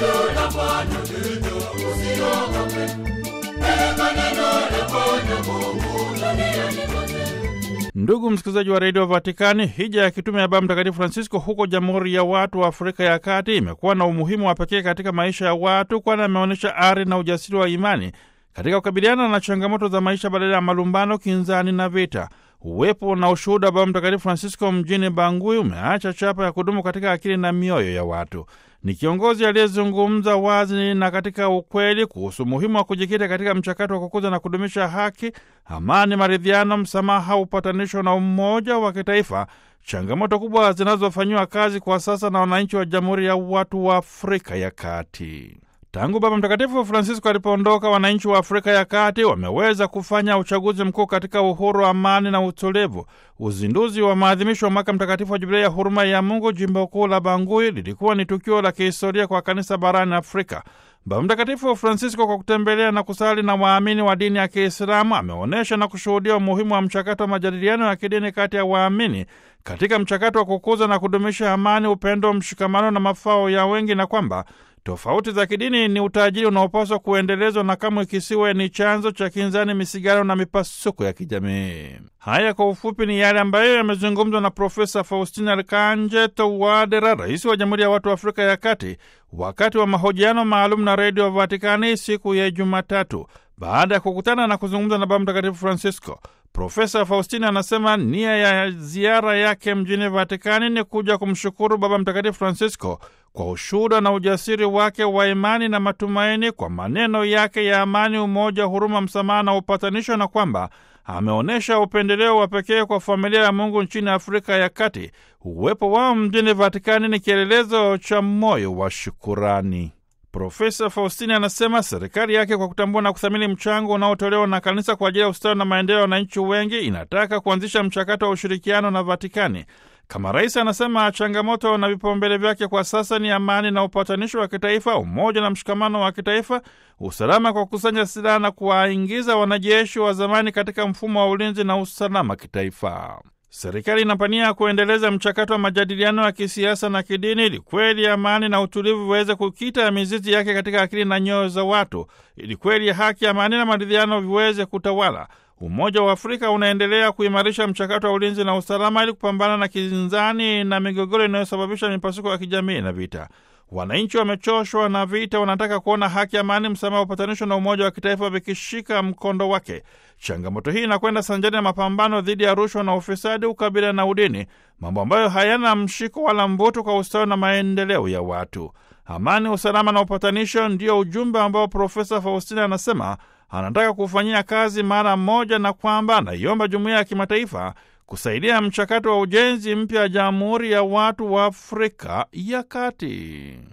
neno la Bwana, usiogope. Peleka neno la Bwana Mungu duniani kote. Ndugu msikilizaji wa redio Vatikani, hija ya kitume ya Baba Mtakatifu Francisco huko Jamhuri ya Watu wa Afrika ya Kati imekuwa na umuhimu wa pekee katika maisha ya watu, kwani ameonyesha ari na ujasiri wa imani katika kukabiliana na changamoto za maisha badala ya malumbano, kinzani na vita. Uwepo na ushuhuda wa Baba Mtakatifu Francisco mjini Bangui umeacha chapa ya kudumu katika akili na mioyo ya watu. Ni kiongozi aliyezungumza wazi na katika ukweli kuhusu umuhimu wa kujikita katika mchakato wa kukuza na kudumisha haki, amani, maridhiano, msamaha, upatanisho na umoja wa kitaifa, changamoto kubwa zinazofanyiwa kazi kwa sasa na wananchi wa Jamhuri ya Watu wa Afrika ya Kati. Tangu Baba Mtakatifu Francisco alipoondoka, wananchi wa Afrika ya Kati wameweza kufanya uchaguzi mkuu katika uhuru, amani na utulivu. Uzinduzi wa maadhimisho ya mwaka mtakatifu wa Jubilei ya huruma ya Mungu jimbo kuu la Bangui lilikuwa ni tukio la kihistoria kwa kanisa barani Afrika. Baba Mtakatifu Francisco, kwa kutembelea na kusali na waamini wa dini ya Kiislamu, ameonyesha na kushuhudia umuhimu wa mchakato wa majadiliano ya kidini kati ya waamini katika mchakato wa kukuza na kudumisha amani, upendo, mshikamano na mafao ya wengi, na kwamba tofauti za kidini ni utajiri unaopaswa kuendelezwa na kamwe kisiwe ni chanzo cha kinzani, misigano na mipasuko ya kijamii. Haya kwa ufupi ni yale ambayo yamezungumzwa na Profesa Faustina Alkanje Touadera, rais wa Jamhuri ya Watu wa Afrika ya Kati, wakati wa mahojiano maalum na Redio Vatikani siku ya Jumatatu baada ya kukutana na kuzungumza na Baba Mtakatifu Francisco. Profesa Faustina anasema nia ya ziara yake mjini Vatikani ni kuja kumshukuru Baba Mtakatifu Francisco kwa ushuhuda na ujasiri wake wa imani na matumaini, kwa maneno yake ya amani, umoja, huruma, msamaha na upatanisho, na kwamba ameonyesha upendeleo wa pekee kwa familia ya Mungu nchini Afrika ya Kati. Uwepo wao mjini Vatikani ni kielelezo cha moyo wa shukurani. Profesa Faustini anasema serikali yake kwa kutambua na kuthamini mchango unaotolewa na kanisa kwa ajili ya ustawi na maendeleo ya wananchi wengi inataka kuanzisha mchakato wa ushirikiano na Vatikani. Kama rais anasema changamoto na vipaumbele vyake kwa sasa ni amani na upatanisho wa kitaifa, umoja na mshikamano wa kitaifa, usalama kwa kukusanya silaha na kuwaingiza wanajeshi wa zamani katika mfumo wa ulinzi na usalama kitaifa. Serikali inapania kuendeleza mchakato wa majadiliano ya kisiasa na kidini ili kweli amani na utulivu viweze kukita mizizi yake katika akili na nyoyo za watu, ili kweli haki, amani na maridhiano viweze kutawala. Umoja wa Afrika unaendelea kuimarisha mchakato wa ulinzi na usalama ili kupambana na kinzani na migogoro inayosababisha mipasuko ya kijamii na vita. Wananchi wamechoshwa na vita, wanataka kuona haki, amani, msamaha, upatanisho na umoja wa kitaifa vikishika mkondo wake. Changamoto hii inakwenda sanjani na mapambano dhidi ya rushwa na ufisadi, ukabila na udini, mambo ambayo hayana mshiko wala mvuto kwa ustawi na maendeleo ya watu. Amani, usalama na upatanisho ndio ujumbe ambao Profesa Faustina anasema anataka kufanyia kazi mara moja, na kwamba anaiomba jumuiya ya kimataifa kusaidia mchakato wa ujenzi mpya wa Jamhuri ya Watu wa Afrika ya Kati.